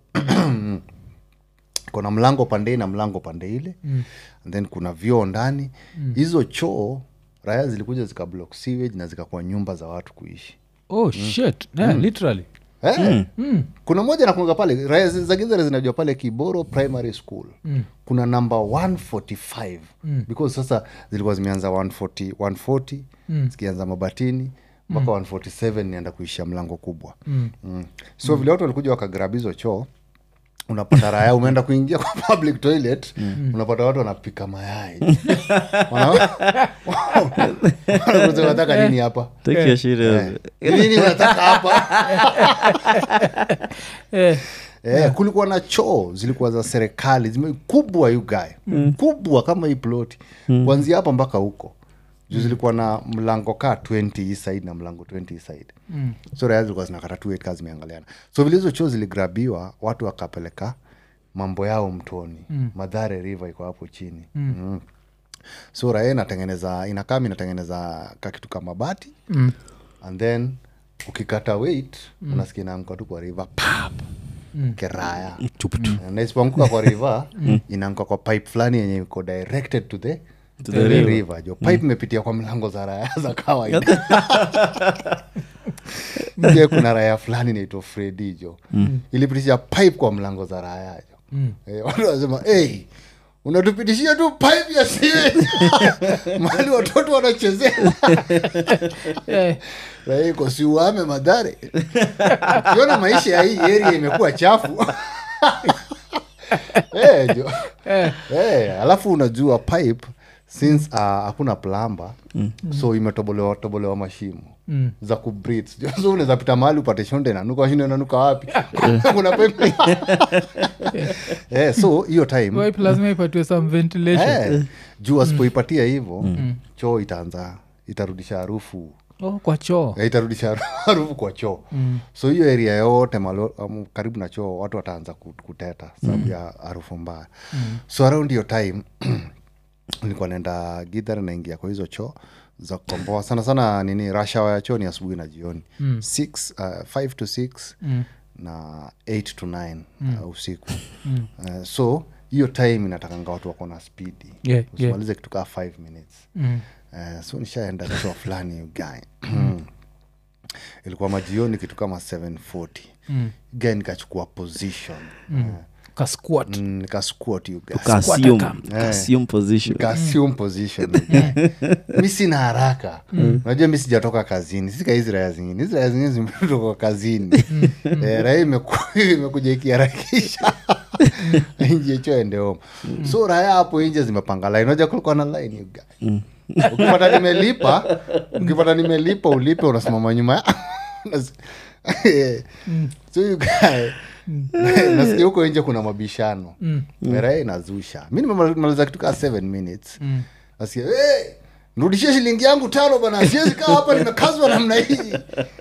kuna mlango pande hii na mlango pande ile mm. and then kuna vyoo ndani hizo choo raya zilikuja zikablock sewage na zikakuwa nyumba za watu kuishi oh shit yeah, literally Eh, kuna moja nakunga pale raya zi- za gizare zinajua pale kiboro primary school kuna namba 145 because sasa zilikuwa zimeanza 140, 140 zikianza mabatini mpaka 147 nienda kuishia mlango kubwa mm. so vile watu walikuja wakagrab hizo choo unapata raya umeenda kuingia kwa public toilet unapata watu wanapika mayai Wana- Wanakuuliza, unataka nini hapa take your shit Eh, out. nini unataka hapa eh, Eh, kulikuwa na choo zilikuwa za serikali zime kubwa you guy mm. kubwa kama hii ploti mm. kuanzia hapa mpaka huko juu zilikuwa na mlango kaa 20 hii side na mlango 20 hii side mm. so raya zilikuwa zinakata tu kaa zimeangaliana so vile hizo choo ziligrabiwa watu wakapeleka mambo yao mtoni mm. madhare river iko hapo chini mm. Mm. so raya inatengeneza inakam inatengeneza kakitu kama bati mm. and then ukikata weight mm. unasikia inaanguka tu kwa river pap mm. keraya na isipoanguka kwa river inaanguka kwa pipe fulani yenye iko directed to the to the river jo pipe imepitia kwa mlango za raya za kawaida je kuna raya fulani naitwa fredi jo ilipitisha pipe kwa mlango za raya jo eh, watu wanasema hey, unatupitishia tu pipe ya siwe mahali watoto wanachezea eh, raya iko siuame madhare ukiona maisha ya hii area imekuwa chafu Eh, jo eh, Eh, alafu unajua pipe since uh, hakuna plamba so imetobolewa tobolewa mashimo za kubreathe. so unaweza pita mahali upate shonde inanuka shonde inanuka wapi kuna pipe eh, so hiyo time pipe lazima ipatiwe some ventilation eh, juu asipoipatia hivo choo itaanza itarudisha harufu oh, kwa choo Eh, itarudisha harufu kwa choo so hiyo area yote malo, um, karibu na choo watu wataanza ku- kuteta sababu ya harufu mbaya so around hiyo time nilikuwa naenda gidhar naingia kwa hizo choo za kukomboa sana sana nini rashawa ya choo ni asubuhi na jioni Six, uh, five to six na eight to nine uh, usiku uh, so hiyo time inatakanga watu wako na spidi Yeah, yeah. usimalize kitu kaa five minutes Mm. uh, so nishaenda choo fulani guy ilikuwa majioni kitu kama 740 mm. guy nikachukua position mm. ka squat mm, nikasquat you guys. Ka-assume- ka-assume position Nikassume position mi sina haraka unajua mi sijatoka kazini sika hizi raya zingine hizi raya zingine zimetoka kazini Eh, raya imeku- imekuja ikiharakisha inje cho ende home so raya hapo nje zimepanga line unajua kulikuwa na line you guy. ukipata nimelipa ukipata nimelipa ulipe unasimama nyuma ya Unas- so you guy nasikia huko nje kuna mabishano raya inazusha mi nimemaliza kitu kaa 7 minutes nasikia hey, nrudishie shilingi yangu tano bana siwezi kaa hapa nimekazwa namna hii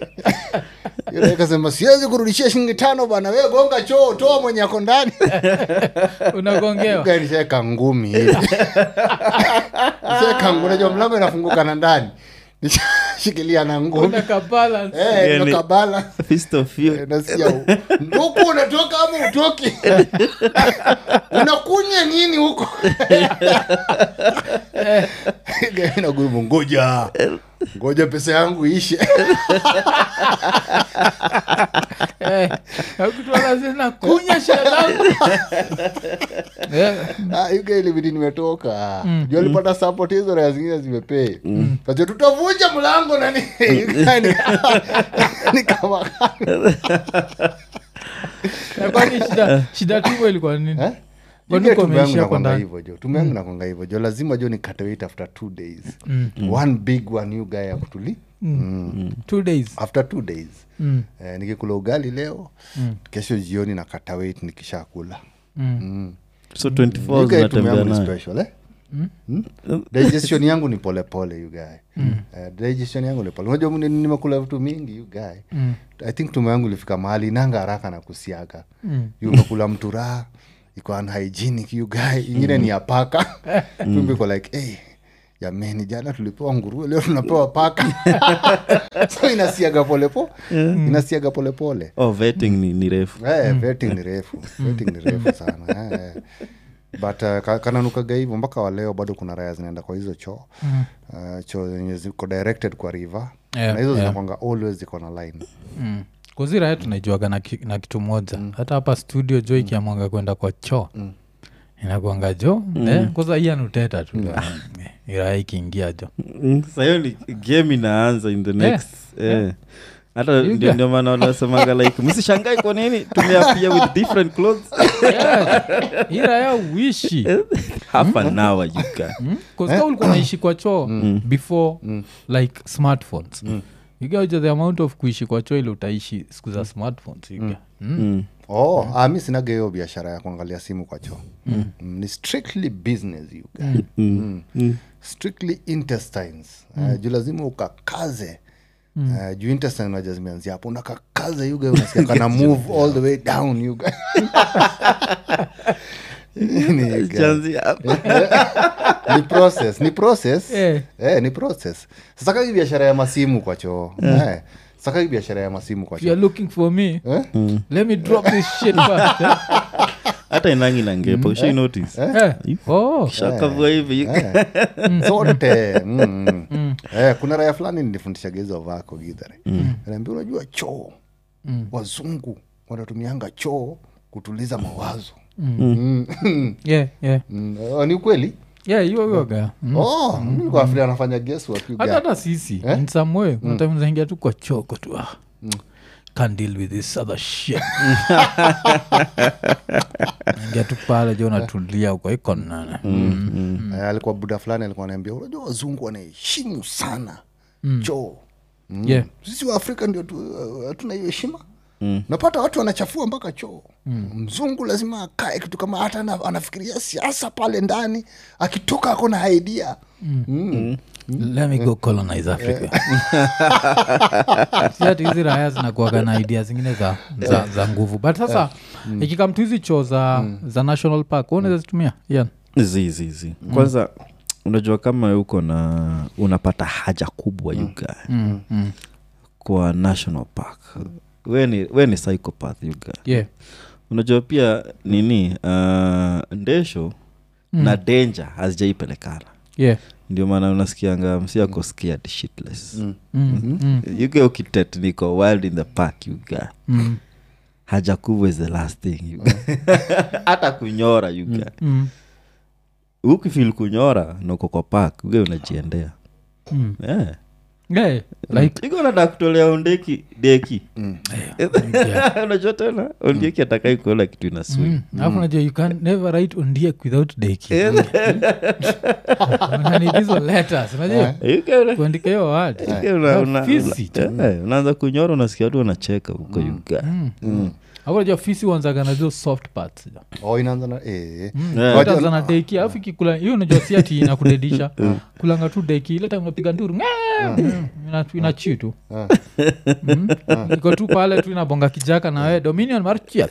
Yule akasema siwezi kurudishia shilingi tano bana we gonga choo toa mwenye ako ndani unagongewa nishaweka ngumi hivi nishaweka ngumi najua mlango inafunguka na ndani nishashikilia na ngumi unaka balance Eh, Yani- nimekabala. Fist of you. Eh, nasikia u- nduku unatoka ama utoki unakunya nini huko nagurumu ngoja ngoja pesa yangu ishe Eh, akutwala zina kunya shida zangu Eh, Ah, you guy ilibidi nimetoka juu alipata support hizo raya zingine zimepei Kacho, tutavunja mlango nani You guy ni- ni kama na kwani shida shida tumo ilikuwa nini Eh? Kwani You guy uko tume yangu umeishia kwa nakwanga ndani? hivyo jo tume yangu nakwanga hivyo jo lazima jo nikate weight after two days one big one you guy ya kutuli Mm. two days after two days Mm. eh, nikikula ugali leo kesho jioni nakata weight nikishakula so 24 You guy tume zinatembea yangu ni nayo special eh? Hmm? digestion yangu ni polepole you guy Eh, digestion yangu ni pole unajua ni- nimekula vitu mingi you guy i think tume yangu ilifika mahali inanga haraka na kusiaga You umekula mtu raha iko unhygienic you guy ingine ni ya paka tumbe iko like hey, jameni jana tulipewa nguruwe leo tunapewa paka so inasiaga polepo inasiaga polepole oh vetting ni, ni refu Eh, vetting ni refu vetting ni refu sana eh. but uh, ka- kananukaga hivyo mpaka waleo bado kuna raya zinaenda kwa hizo choo uh, choo zenye ziko directed kwa river Yeah, na hizo yeah. zinakwanga always ziko na line mm. kuzira yetu tunaijuaga na, ki, na kitu moja hata hapa studio jo ikiamwanga kwenda kwa choo inakwanga jo eh, kwanza hii anuteta tu Eh, iraha ikiingia jo Mm, sahiyo ni game inaanza in the next eh. hata You ndio guy- ndio maana wanasemaga like msishangai kwa nini tumeapia with different clothes yeah. iraya uishi half an hour you can kazika ulikuwa naishi kwa choo before like smartphones igauja the amount of kuishi kwa choo ile utaishi siku za smartphones iga mm. mm. oh, ah, mi sinaga hiyo biashara ya kuangalia simu kwa choo mm. ni strictly business you guys. Mm. strictly intestines uh, juu lazima ukakaze Uh, juu intestine unaja zimeanzia hapo unakakaze yuga unasikia kana move all the way down yuga Ni you guys. Chanzi hapa. ni process ni process Eh. eh, ni process sasa kaki biashara ya masimu kwa choo eh. sasa kaki biashara ya masimu kwa if you're choo looking for me Eh? let me drop this shit first eh? hata inangi na ngepa ushai notice Eh. oh shakavua hivi you Eh. zote mm, mm. Eh, kuna raya fulani nilifundishaga hizo vako gidhare naambia unajua choo wazungu wanatumianga choo kutuliza mawazo Mm. yeah yeah Mm. Oh, ni ukweli yeah hiyo hiyo ga Mm. oh, nilikuwa nafikiria anafanya guesswork, you hata guy. hata sisi in some way mm. zaingia tu kwa choko tu ah. can't deal with this other shit ingia tu pale jo natulia uko iko nana Eh, alikuwa buda fulani alikuwa anaambia unajua wazungu wanaheshimu sana choo Mm. Yeah. sisi wa afrika ndio tu- uh, hatuna hiyo heshima napata watu wanachafua mpaka choo mzungu lazima akae kitu kama hata ana- anafikiria siasa pale ndani akitoka ako na idea Mm. let me go colonize africa Si ati hizi raya zinakuaga na idea zingine za, za, za nguvu but sasa ikikam tu hizi choo za, za national park unaweza zitumia yeah. zizizi kwanza unajua kama uko na unapata haja kubwa mm. yuga mm, mm. kwa national park we ni, we ni psychopath yuga yeah. unajua pia nini uh, ndesho mm. na danger hazijaipelekana yeah. ndio maana unasikianga msiako scared shitless mm. Mm, mm, yuga ukitet niko wild in the park yuga mm, haja kubwa is the last thing yuga hata kunyora yuga mm, ukifil kunyora nauko kwa park uge unajiendea mm. yeah. Yeah, like iko nada kutolea ondeki deki yeah. unajua tena ondeki atakai kuona kitu ina swing Mm. alafu najua you can never write ondiek without deki Unanid hizo letters unajua Yuga una- kuandika hiyo word yuga una- una- Fisi una- eh, unaanza kunyora unasikia watu wanacheka huko yuga hapo najua fisi wanzaga na hizo soft parts oh, inaanza na eh. Yeah. Wajua- tazana deki alafu ikikula hiyo najua si ati inakudedisha kulanga tu deki ile time unapiga nduru ina- inachi tu Mm. iko tu pale tu inabonga kijaka na we dominion marchia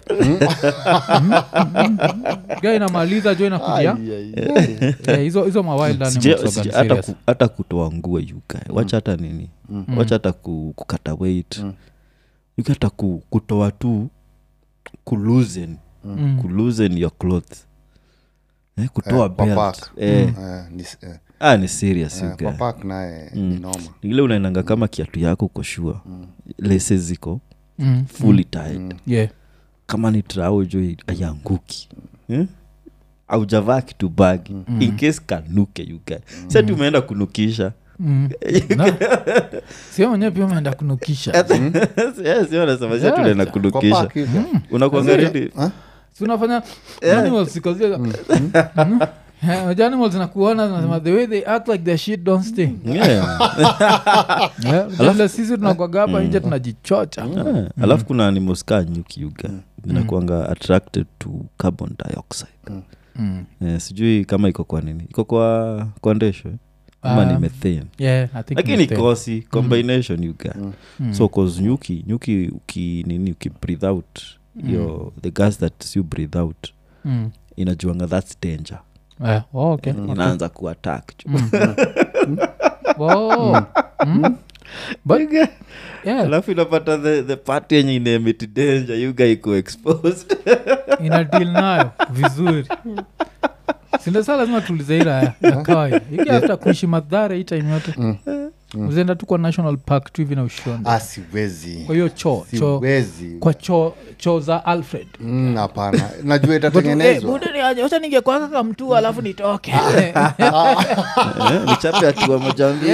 ga inamaliza jo inakuja Eh, hizo hizo mawild Sija- animals sija- waga hata serious. ku- hata kutoa nguo yuga wacha hata nini wacha hata ku, kukata weight yuga hata ku, kutoa tu kuluzen Mm. kuluzen your clothes eh, kutoa Eh, kwa belt park. eh, Eh, ni- eh, ah, ni serious eh, yuga kwa park naye ni noma ile unaenanga kama kiatu yako uko shua lese ziko Mm, fully tied yeah. kama ni trao jo ayanguki eh? aujavaa kitu bagi in case kanuke yuga sa tumeenda kunukisha Mm. Na- sio mwenyewe pia umeenda kunukisha sionasema Yeah. tunaenda Kwa kunukisha park hivi. unakwanga redi si unafanya animals because they're- Mhm. Eh, unajua animals nakuona zinasema the way they act like their shit don't sting Yeah, vile sisi tunakwaga hapa nje tunajichocha Ah, alafu kuna animals kaa nyuki yuga zinakuanga attracted to carbon dioxide Mm. Eh, sijui kama iko kwa nini iko kwa kwa ndesho eh? ama ni Um, methane Yeah, I think lakini mistake. kosi combination yuga Mm. so cause nyuki nyuki uki nini uki breathe out hiyo the gas that you breathe out Mm. inajuanga thats danger Eh, oh, okay, okay. inaanza kuattack Oh. Mm. But, yeah, alafu inapata the, the party yenye inaemit danger yuga iko exposed ina deal nayo vizuri sindasa lazima tulize ila ya ya kawaida iki hata kuishi madhara hii time yote uzienda tu kwa national park tu hivi na ushoni Ah, siwezi kwa hiyo choo choo siwezi kwa choo choo za alfred Mm, hapana najua itatengenezwa wacha ningekwaka kamtu alafu nitoke Eh, nichape hatua moja mbili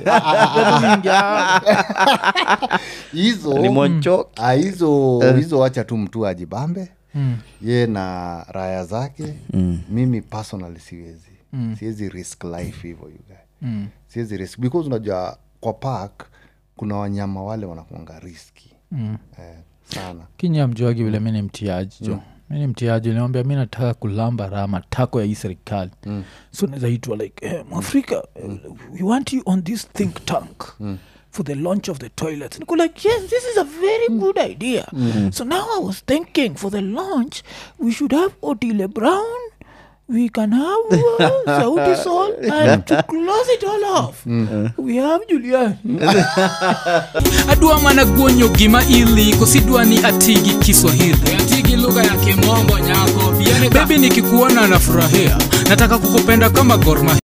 hizo ni monchok Ah, hizo hizo wacha tu mtu ajibambe ye na raya zake mimi personally siwezi siwezi risk life hivyo you guy siwezi risk because unajua kwa park kuna wanyama wale wanakuanga riski eh, sana kinya mjuagi vile mi ni mtiaji jo mi ni mtiaji niambia mi nataka kulamba raha matako ya hii serikali mm. so nazaitwa like eh, mwafrika mm. we want you on this think tank mm for the launch of the toilets niko like yes this is a very good idea so now i was thinking for the launch we should have otile brown we can have uh, sauti sol and to close it all off we have julian adwa mana guonyo gima ili kosidwa ni atigi kiswahili atigi lugha ya kimombo nyako bebi nikikuona nafurahia nataka kukupenda kama gorma